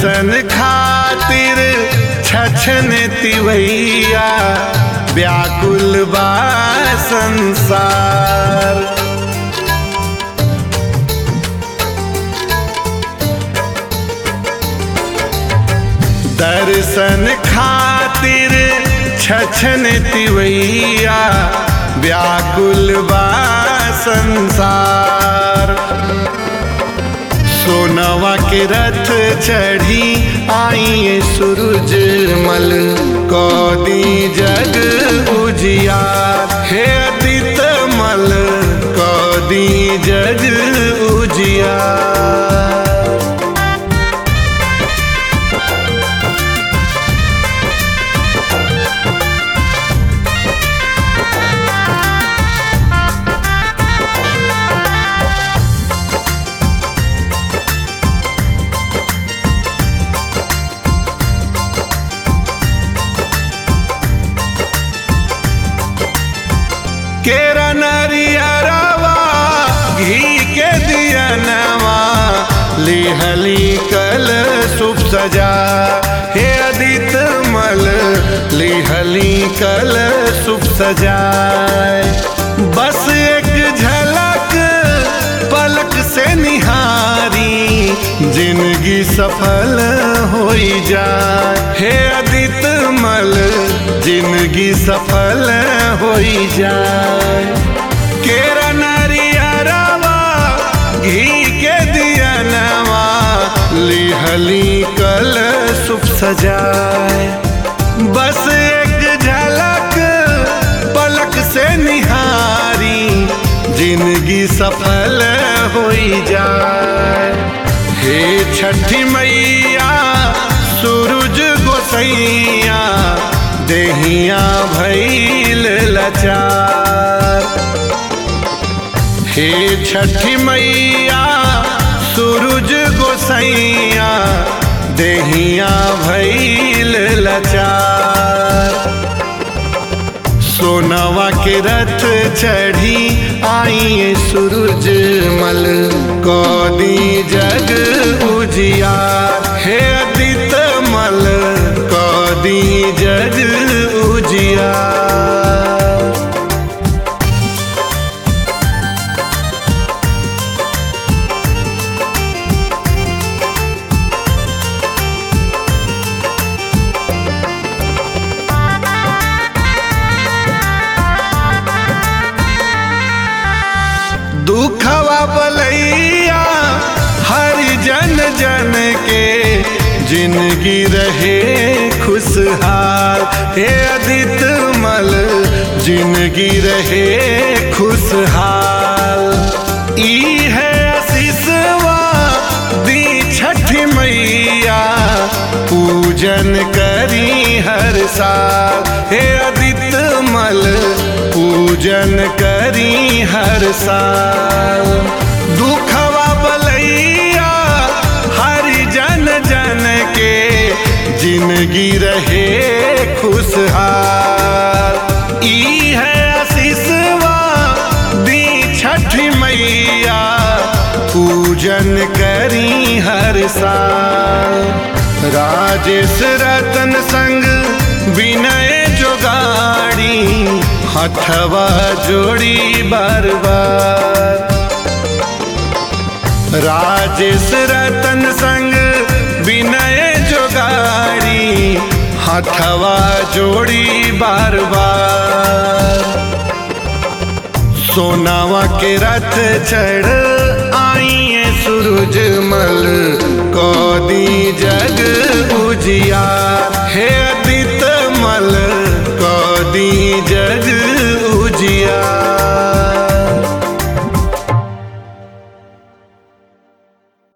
दर्शन खातिर छछन तिवैया व्याकुल बा संसार दर्शन खातिर छछन तिवैया व्याकुल बा संसार सोनवा के रथ चढ़ी आई सूरज मल कौदी जग उजिया हे अदित मल कौदी जग उजिया केरा नरियरवा घी के दिया नवा लिहली कल सुप सजा हे अदित मल लिहली कल सुप सजाए बस एक झलक पलक से निहारी जिंदगी सफल हो जाए हे अदित मल जिंदगी सफल हो जाए केरा नरियरवा घी के दिया नवा लिहली कल सुप सजाए बस एक झलक पलक से निहारी जिंदगी सफल हो जाए हे छठी मैया सूरज गोसैया देहिया भैल लचार हे छठी मैया सूरज गोसैया देहिया भैल लचार सोनवा के रथ चढ़ी आई सूरज मल कौदी जग उजिया हे अदित मल कौदी जग उजिया दुखवा बलैया हर जन जन के जिंदगी रहे खुशहाल हे अदित मल जिंदगी रहे खुशहाल ई है आशीषवा दी छठी मैया पूजन करी हर साल हे अदित मल पूजन करी हर साल दुखवा बलैया हर जन जन के जिंदगी रहे खुशहाल ई है आशीषवा दी छठी मैया पूजन करी हर साल राजेश रतन संग विनय जोगाड़ी हथवा जोड़ी बार बार राजेश रतन संग विनय जोगाड़ी हथवा जोड़ी बार बार सोनावा के रथ चढ़ आई सूरज मल